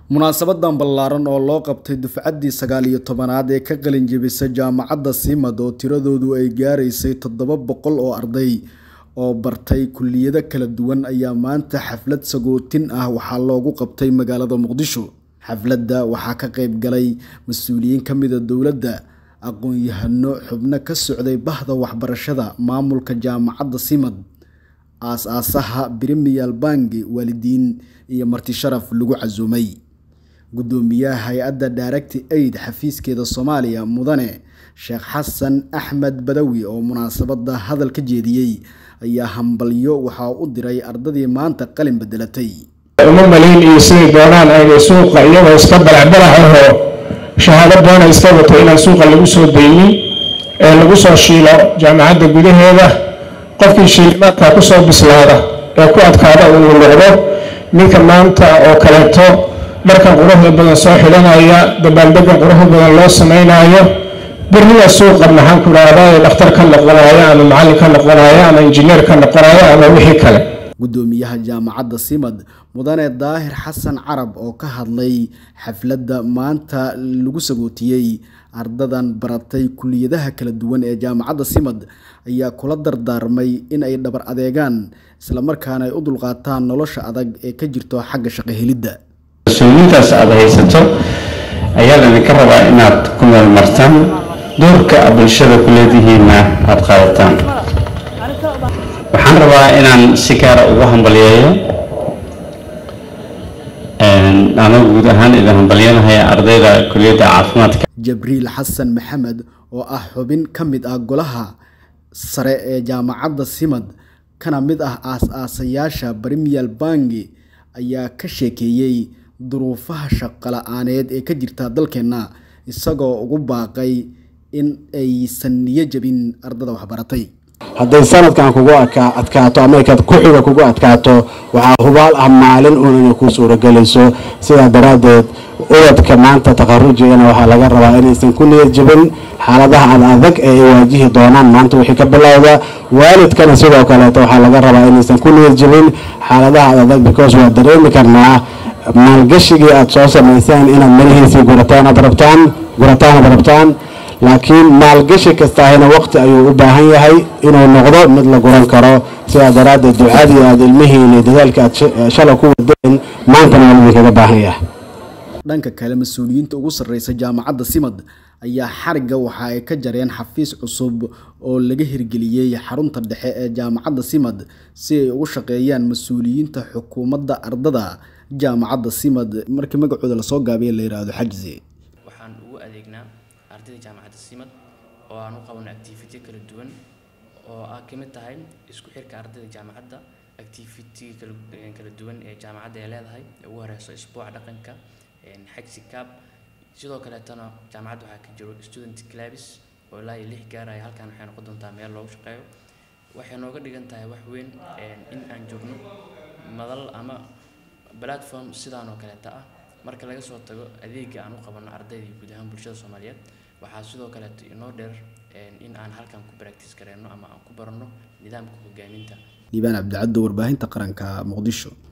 munaasabadan ballaaran oo loo qabtay dufcaddii sagaal iyo tobanaad ee ka qalin jebisay jaamacadda simad oo tiradoodu ay gaaraysay toddoba boqol oo arday oo bartay kulliyado kala duwan ayaa maanta xaflad sagootin ah waxaa loogu qabtay magaalada muqdisho xafladda waxaa ka qayb galay mas-uuliyiin ka mida dowladda aqoon-yahano xubno ka socday bahda waxbarashada maamulka jaamacadda simad aas-aasaha brimial bangi waalidiin iyo marti sharaf lagu casuumay guddoomiyaha hay-adda daaragti aid xafiiskeeda soomaaliya mudane sheekh xasan axmed badawi oo munaasabada hadal ka jeediyey ayaa hambalyo waxaa u diray ardadii maanta qalin bedelatay uma maliin iyo siday doonaan aynay suuqa iyagoo iska balacbalac ahoo shahaado doona iska wato inaan suuqa lagu soo daynin ee lagu soo shiilo jaamacadda gudaheeda qofkii shiilimaadka kusoo bislaada ee ku adkaada uu noqdo ninka maanta oo kaleeto dharkan quruxda badan soo xidhanaya dabaaldega quruxda badan loo samaynayo birnida suuqa maxaan ku dhahdaa ee dhakhtar ka noqonaya ama macallin ka noqonaya ama injineer ka noqonaya ama wixii kale guddoomiyaha jaamacadda simad mudane daahir xasan carab oo ka hadlay xafladda maanta lagu sagootiyey ardadan baratay kuliyadaha kala duwan ee jaamacadda simad ayaa kula dardaarmay in ay dhabar adeegaan islamarkaana ay u dulqaataan nolosha adag ee ka jirto xagga shaqo helidda mas-uuliyiintaas aada haysato ayaa laydinka rabaa inaad ku meel martaan doorka bulshada ku leedihiinna aada qaadataan waxaan rabaa inaan si gaara ugu hambalyeeyo anoo guud ahaan idin hambalyanahaya ardayda kuliyadda caafimaadka jabriil xasan maxamed oo ah xubin ka mid ah golaha sare ee jaamacadda simad kana mid ah aas-aasayaasha brimial bangi ayaa ka sheekeeyey duruufaha shaqo la-aaneed ee ka jirta dalkeenna isagoo ugu baaqay in aysan niyo jabin ardada waxbaratay hadday sanadkan kugu adkaato ama ku-xiga kugu adkaato waxaa hubaal ah maalin uun inay ku suuragelayso sidaa daraaddeed ubadka maanta takharujigana waxaa laga rabaa inaysan ku niyad jabin xaaladaha ad adag ee ay waajihi doonaan maanta wixii ka bilowda waalidkana sidoo kaleeto waxaa laga rabaa inaysan ku niyad jabin xaaladaha ad adag because waa dareemi karnaa maalgashigii aada soo samayseen inaad malihiisii gurataan aad rabtaan gurataan aad rabtaan laakiin maalgashi kastaahina waqti ayuu u baahan yahay inuu noqdo mid la guran karo sidaa daraaddeed ducadii aada ilmihiin iyo dadaalka aad shala ku wadeen maantana waa idinkaga baahan yahay dhanka kale mas-uuliyiinta ugu sarreysa jaamacadda simad ayaa xarigga waxa ay ka jareen xafiis cusub oo laga hirgeliyey xarunta dhexe ee jaamacadda simad si ay ugu shaqeeyaan mas-uuliyiinta xukuumadda ardada jaamacadda simad markii magacooda lasoo gaabiya la yidhaahdo xajzi waxaan ugu adeegnaa ardayda jaamacadda simad oo aan u qabano activity kala duwan oo ah ka mid tahay isku xirka ardayda jaamacadda activity kala duwan ee jaamacadda ay leedahay ee ugu horeyso isbuuca dhaqanka xagsi cab sidoo kaleetana jaamacadda waxaa ka jiro student clabs oo ilaa iyo lix gaaraya halkan waxay noqon doontaa meel loogu shaqeeyo waxay nooga dhigan tahay wax weyn in aan joogno madal ama platform sidaan oo kaleeta ah marka laga soo tago adeega aan u qabano ardayda iyo guud ahaan bulshada soomaaliyeed waxaa sidoo kaleeto inoo dheer in aan halkan ku practice gareyno ama aan ku barano nidaamka hogaaminta liibaan cabdicaddo warbaahinta qaranka muqdisho